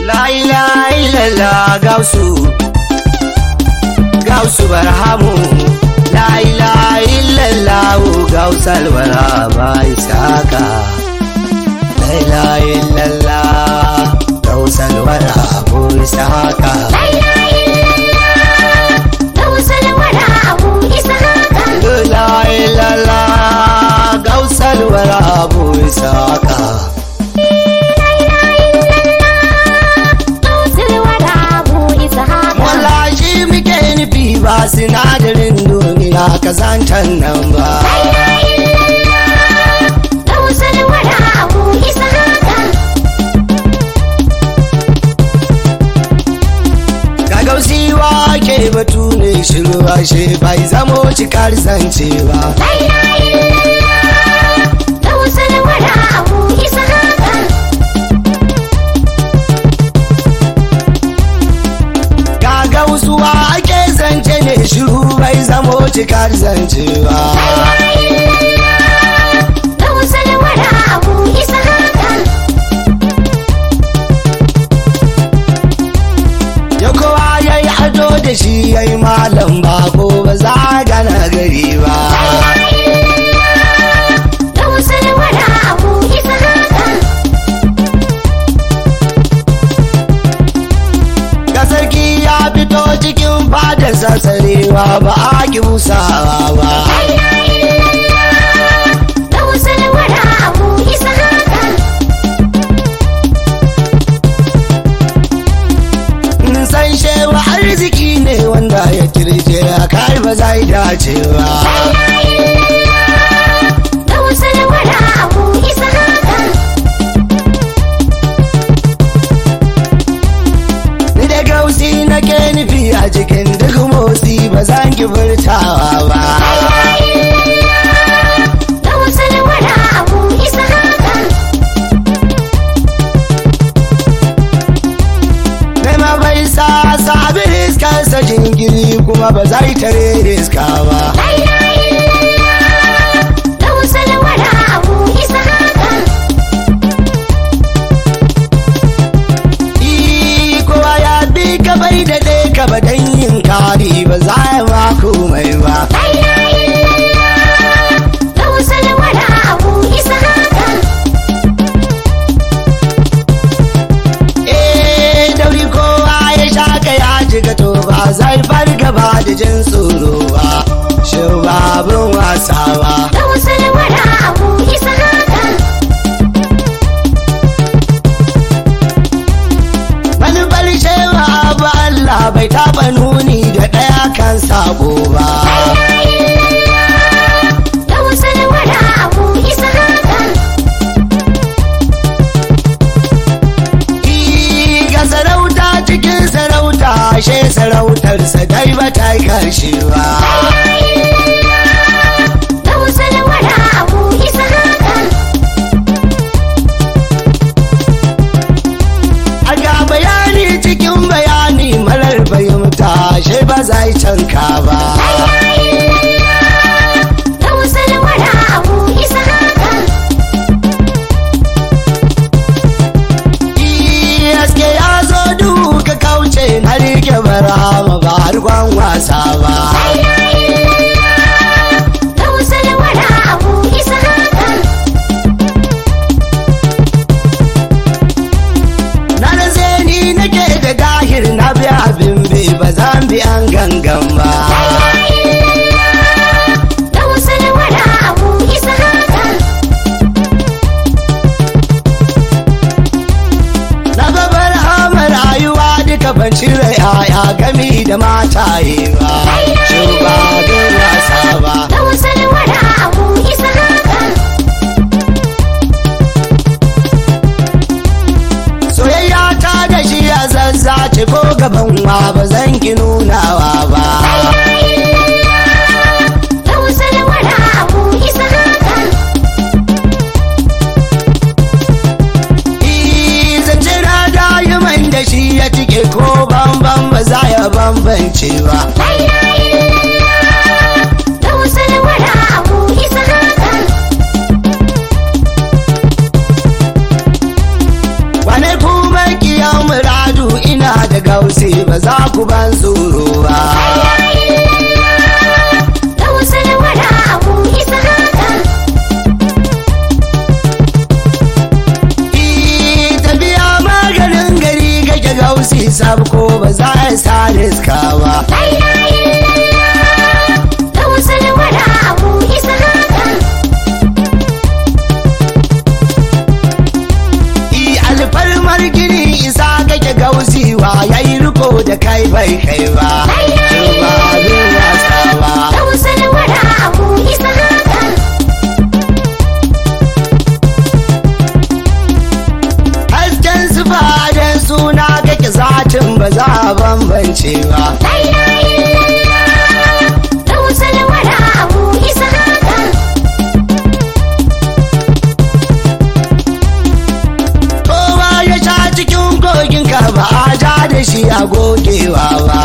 La ilaha illallah gausu Gausu barhamu La ilaha illallah gausal warhaba isaka La ilaha illallah gausal warhaba isaka La ilaha illallah Gausal wara Abu Ishaqa La illallah gausal warhaba isaka La ilaha illallah Gausal wara Abu Ishaqa Wallahi shi muke nufi ba sinadarin duniya kazantan nan ba La ilaha illallah Gausal wara Abu Ishaqa Gagausiwa ke batu ne shiruwa she bai zamo cikar zance ba. La ilaha illallah Gausal wara Abu Ishaqa Gagausuwa ake zance ne shiru bai zamo cikar zance ba. Gausal wara Abu Ishaqa Ya kowa ya yi ado da shi ya yi malam bako ba za a gana gari ba. Gausal wara Abu Ishaqa Ga sarki ya fito cikin fadar sassarewa ba a ki busawa ba. Gausal wara Abu Ishaqa san shewa arziki ne wanda ya kirje a kai ba zai dace ba Gausal wara Abu Ishaqa ni da gausi na ke nufi a cikin duk motsi ba zan ki furtawa ba Gausal wara Abu Ishaqa na ma bai sa sabi iskansa jingiri kuma ba zai tare iska ba Gausal wara Abu Ishaqa Ii, kowa ya bi ka bai da ɗaya ka ba dan yin kari ba za ya ma komai ba Gausal wara Abu Ishaqa eh dauri kowa ya shaka ya jiga to ba zai farga ba da jin tsoro ba shi ba abin wasa ba Gausal wara Abu Ishaqa manufar shewa abu Allah bai taɓa nuni da ɗaya kan sabo ba Gausal wara Abu Ishaqa Ii, ga sarauta cikin sarauta she sarautarsa dai ba ta yi karshe ba Gausal wara Abu Ishaqa a ga bayani cikin bayani marar fahimta she ba zai canka ba Gausal wara Abu Ishaqa Ii, haske ya zo duhu ka kauce na rike barama ba harkon wasa ba Gausal wara Abu Ishaqa na da zeni nake da gahir na bi abin bi ba zan bi an gangan ba Gausal wara Abu Ishaqa na gabar hama rayuwa duka ban cire yaya gami da mataye ba shi ba don wasa ba Gausal wara Abu Ishaqa soyayya ta da shi a zazzace ko gaban wa ba zan ki nunawa ba Gausal wara Abu Ishaqa Ii, zance na dayiman da shi ya cike ko bambam ba za ya bambance ba Gausal wara Abu Ishaqa wane kuma kiyan mura ku ban tsoro ba Gausul wara Abu Ishaqa Ii, tafiya maganin gari kake gausi sabko ba za a sa riska ba La ilaha illallah Gausul wara Abu Ishaqa Ii, alfarmar gini isa kake gausi wa yayi riko da kai bai kai ba ba abin wasa ba Gausul wara Abu Ishaqa hasken sufaden suna kake zatin ba za a bambance ba La ilaha illallah Gausul wara Abu Ishaqa kowa ya sha cikin kogin ka ba a ja da shi a gogewa ba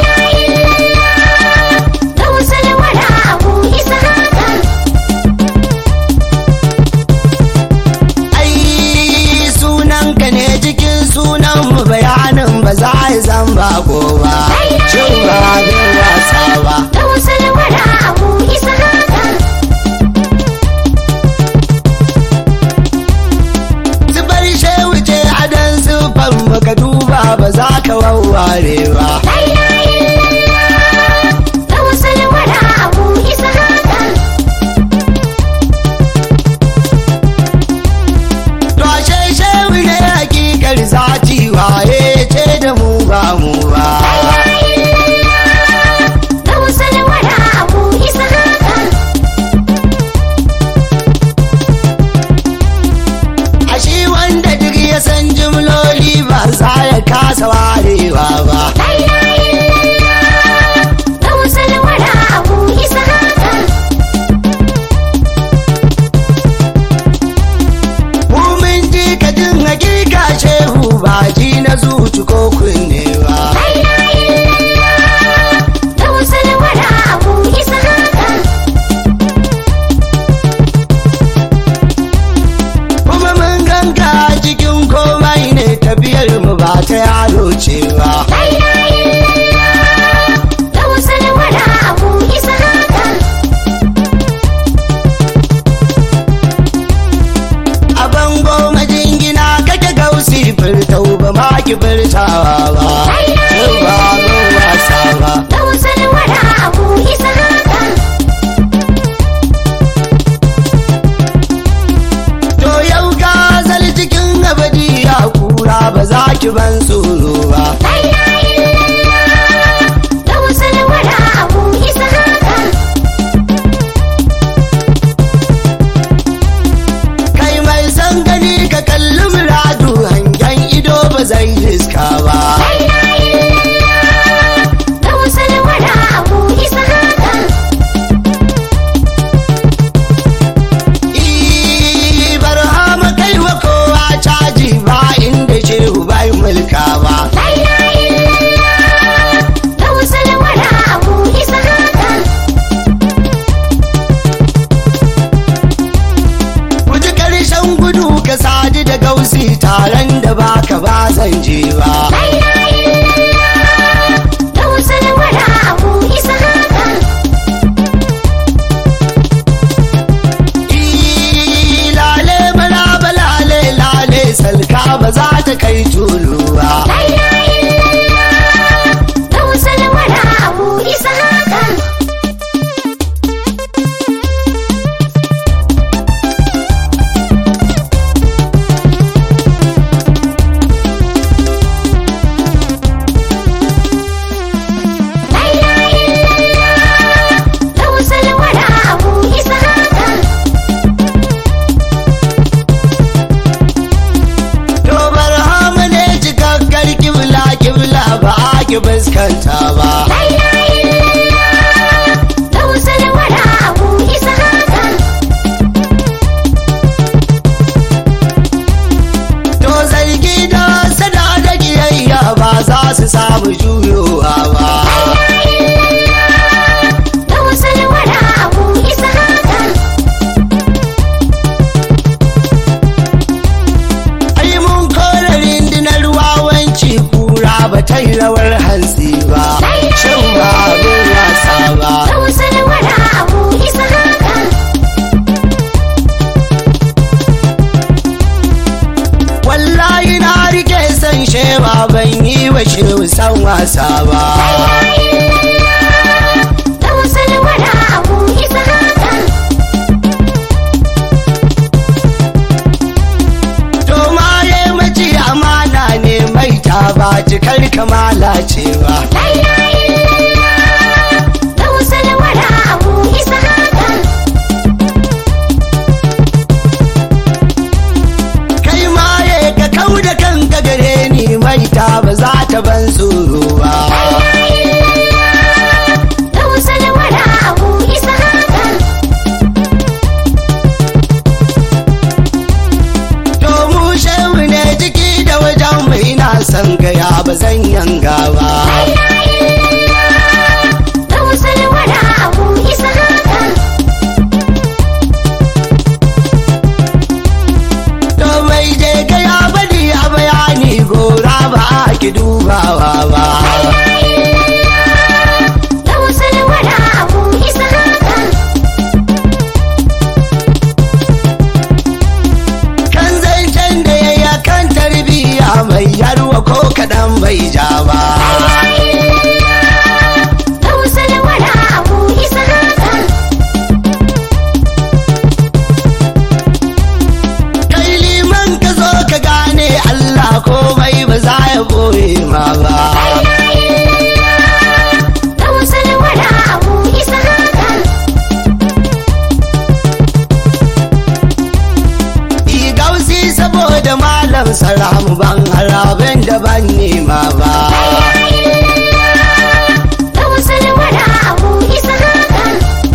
Gausul wara Abu Ishaqa ai sunan ka ne cikin sunan mu bayanin ba za a yi zan bako ba cin ba abin wasa ba Gausul wara Abu Ishaqa zubar shehu ce adan zufan baka duba ba za ka wawware ba La ilaha illallah Gausul wara Abu Ishaqa to ashe shehu ne hakikar zati waye ce da mu ba mu ba Gausul wara Abu Ishaqa a shi wanda duk ya san jimloli ba za ya kasa warewa ba La ilaha illallah Gausul wara Abu Ishaqa mu mun ji ka jin hakika shehu ba ji na zuci ko kunne ba La ilaha illallah Gausul wara Abu Ishaqa kuma mun ganka cikin komai ne tafiyar mu ba ta yaro cewa La ilaha illallah Gausul wara Abu Ishaqa a bango majingina kake gausi furtau ba ma ki furtawa ba Yau ba mun wasa ba Gausul wara Abu Ishaqa to yau gazal cikin abadi ya kura ba za ki ban tsoro ba La ilaha illallah Gausul wara Abu Ishaqa kai mai san gani ka kalli muradu hangen ido ba zai riska ba La ilaha illallah Gausul wara Abu Ishaqa Ii, barhama kai wa kowa caji ba inda shehu bai mulka ba La ilaha illallah Gausul wara Abu Ishaqa Kuji karshen gudu ka sadu da gausi taron da baka ba zan je ba La ilaha illallah Gausul wara Abu Ishaqa Ii, lale maraba lale lale salka ba za ta kai tulu ba La ilaha illallah Gausul wara Abu Ishaqa La ilaha illallah Gausul wara Abu Ishaqa To barhama ne cikakkar kibla kibla ba a ki fuskanta ba La ilaha illallah Gausul wara Abu Ishaqa To zargi da sada da kiyayya ba za su samu juyowa ba Gausul wara Abu Ishaqa ai mun kore rindinar wawanci kura ba ta yi rawar hantsi ba ban yi wa shehu san wasa ba Gausar wara abu isa haka. to ma ya mace amana ne mai ta ba cikar kamala ce ba La ilaha illallah. Gausar wara abu isa haka. kai ma ya ka kau da kanka gare ni mai ta ba za ta ban tsoro ba Gausar wara abu isa haka. to mu shehu ne jiki da wajen mai na san gaya ba zan yanga ba Gausar wara abu isa haka. to mai je gaya bari a bayani gora ba a ki dubawa ba Gausar wara abu isa haka. kan zancen da ya yi kan tarbiyya mai yarwa ko kaɗan bai ja ba Gausar wara abu isa haka. kai liman ka zo ka gane Allah komai ba za ya boye ma ba Gausar wara abu isa haka. Yi gausi saboda malam salamu ban harabin da ban nema ba Gausar wara abu isa haka.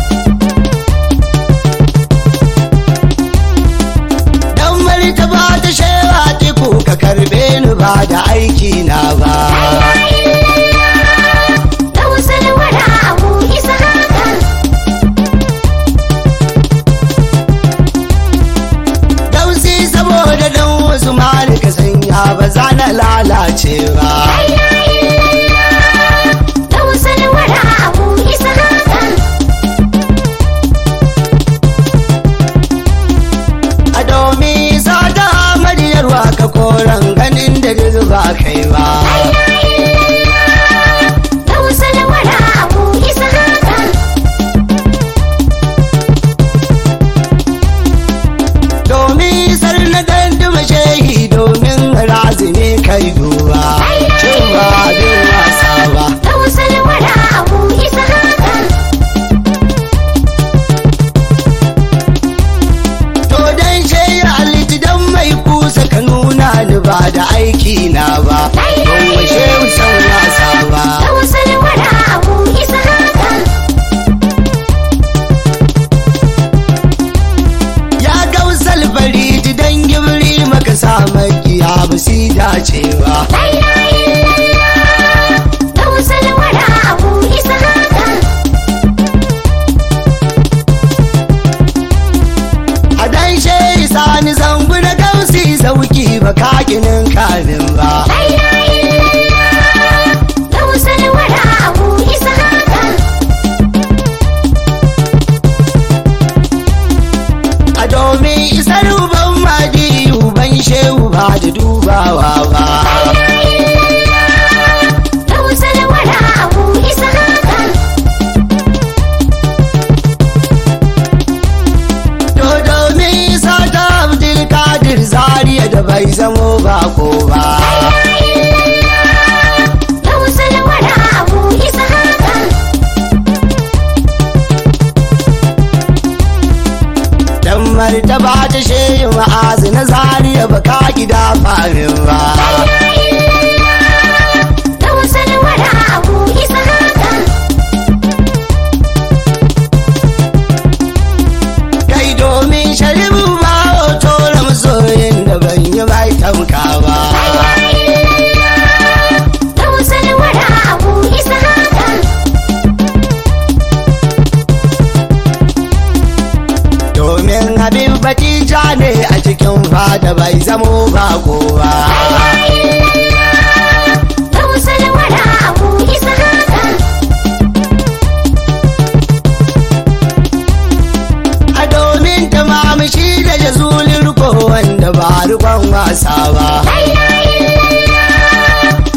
dan martaba ta shewa tiku ka karbe ni ba da aiki na ba Gausar wara abu isa haka. gausi saboda dan wasu malika sanya ba za na lalace ba Gausar wara abu isa haka. a domin sada amaryarwa ka koran ganin da zuba kai ba Gausar wara abu isa haka. domin sar na danduma shehi domin razini kai duba cewa bin wasa ba Gausar wara abu isa haka. to dan shehi aliti dan mai kusa ka nuna ni ba da aiki na ba don wa shehu san wasa ba Gausar wara abu isa haka. ya gausal fariji dan gibri maka sa makiya ba si dacewa Gausar wara abu isa haka. a dan shehi sani zangu na gausi sauki ba kakinin kamin ba Gausar wara abu isa haka. a domin isar uban madi uban shehu ba da dubawa ba Gausar wara abu isa haka. to domin isa ta abdul kadir zariya da bai zamo bako ba Gausar wara abu isa haka. dan martaba ta shehu ma'azi na zariya ba ka gida famin ba Gausar wara abu isa haka. kai domin sharibu ba hoto da masoyin da ban yi bai tamka ba Gausar wara abu isa haka. domin abin batija ne a cikin fada bai zamo bako ba Gausar wara abu isa haka. a domin tamamishi da jazulin riko wanda ba rikon wasa ba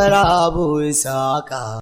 bara abu saka